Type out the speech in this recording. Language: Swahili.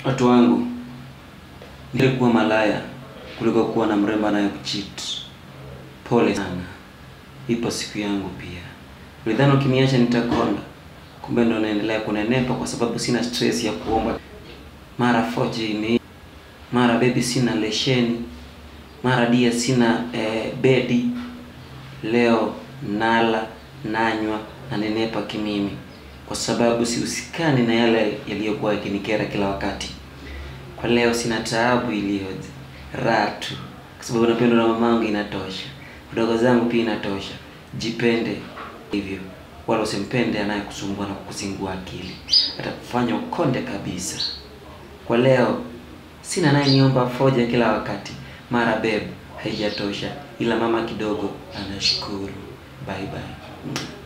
Watu wangu, nilikuwa malaya kuliko kuwa na mrembo anayekucheat. Pole sana, ipo siku yangu pia. Ulidhani ukiniacha nitakonda, kumbe ndo naendelea kunenepa kwa sababu sina stress ya kuomba. Mara foje ime mara baby sina lesheni, mara dia sina eh, bedi. Leo nala nanywa na nenepa kimimi kwa sababu sihusikani na yale yaliyokuwa yakinikera kila wakati. Kwa leo sina taabu iliyoje, raha tu, kwa sababu napendwa na mamangu inatosha, wadogo zangu pia inatosha. Jipende hivyo, wala usimpende anayekusumbua na kukuzingua akili, atakufanya ukonde kabisa. Kwa leo sina naye niomba foja kila wakati, mara babe haijatosha, ila mama kidogo anashukuru. Bye bye.